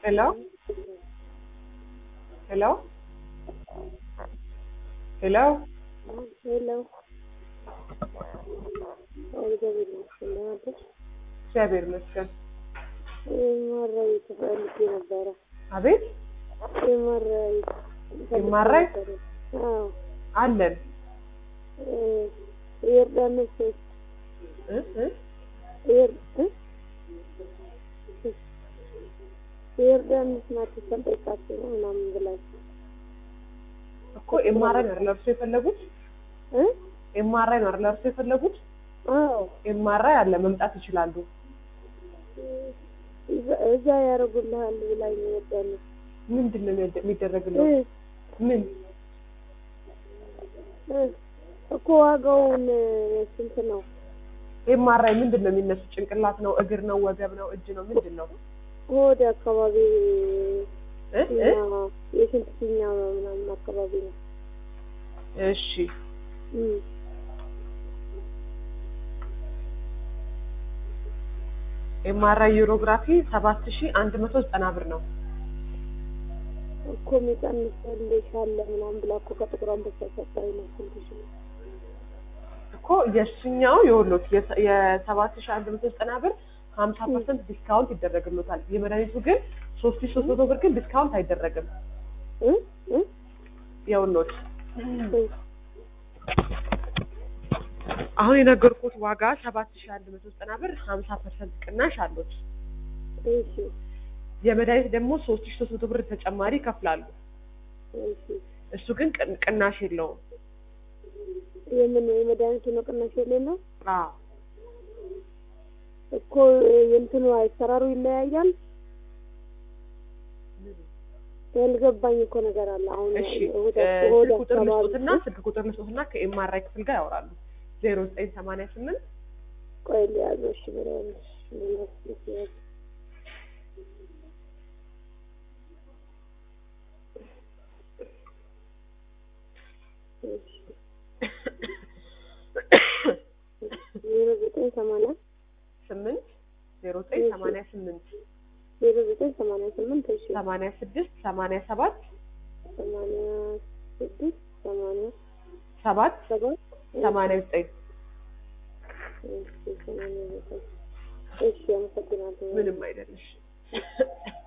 Hello? Hello? Hello? ሄሎ እግዚአብሔር ይመስገን ደህና ነሽ? እግዚአብሔር ይመስገን። ኤምአርአይ ተፈልጌ ነበረ። አቤት ኤምአርአይ ኤምአርአይ? አዎ አለን እ የዮርዳኖስ እ እ የር እ የዮርዳኖስ ናቸው ሰንጠቃቸው ነው ምናምን ብላችሁ እኮ ኤምአርአይ ነው አይደል እርሶ የፈለጉት? እ ኤምአርአይ ነው አይደል እርሶ የፈለጉት? አዎ ኤምአርአይ አለ መምጣት ይችላሉ። እዛ- እዛ ያደርጉልሃል ብላኝ ነው የዮርዳኖስ ምንድን ነው የሚያደ- የሚደረግለው? እ ምን እ እኮ ዋጋውን ስንት ነው? ኤምአርአይ ምንድን ነው የሚነሱ? ጭንቅላት ነው? እግር ነው? ወገብ ነው? እጅ ነው? ምንድን ነው? ሆድ አካባቢ እ እ ፊኛ የሽንት ፊኛ ምናምን አካባቢ ነው። እሺ እም። ኤምአርአይ ዩሮግራፊ ሰባት ሺ አንድ መቶ ዘጠና ብር ነው። እኮ የሚቀንስልሽ አለ ምናምን ብላ እኮ ከጥቁር አንበሳ ሰጠኝ ነው ስንት ሺህ ነው? እኮ የእሱኛው የወሎት የሰባት ሺ አንድ መቶ ዘጠና ብር ሀምሳ ፐርሰንት ዲስካውንት ይደረግሎታል። የመድኃኒቱ ግን ሶስት ሺ ሶስት መቶ ብር ግን ዲስካውንት አይደረግም። እ እ የወሎት እ አሁን የነገርኩት ዋጋ ሰባት ሺ አንድ መቶ ዘጠና ብር ሀምሳ ፐርሰንት ቅናሽ አሉት። እሺ የመድኃኒት ደግሞ ሶስት ሺ ሶስት መቶ ብር ተጨማሪ ይከፍላሉ። እሺ እሱ ግን ቅን- ቅናሽ የለውም። የምን የመድኃኒቱ ነው ቅናሽ የሌለው አዎ እኮ የእንትኑ አሰራሩ ይለያያል። ያልገባኝ እኮ ነገር አለ። አሁን እሺ እሑድ እ እሑድ ስልክ ቁጥር አካባቢ ልስጦትና ስልክ ቁጥር ልስጦትና ከኤምአርአይ ክፍል ጋር ያወራሉ። ዜሮ ዘጠኝ ሰማንያ ስምንት ቆይ ሊያዘው እሺ ብለውልሽ ልመስልሽ ያዝ እሺ ዜሮ ዘጠኝ ሰማንያ ስምንት ዜሮ ዘጠኝ ሰማንያ ስምንት ዜሮ ዘጠኝ ሰማንያ ስምንት እሺ ሰማንያ ስድስት ሰማንያ ሰባት ሰማንያ ስድስት ሰማንያ ሰባት ሰባት ሰማንያ ዘጠኝ እሺ ሰማንያ ዘጠኝ እሺ አመሰግናለሁ። ምንም አይደለሽ።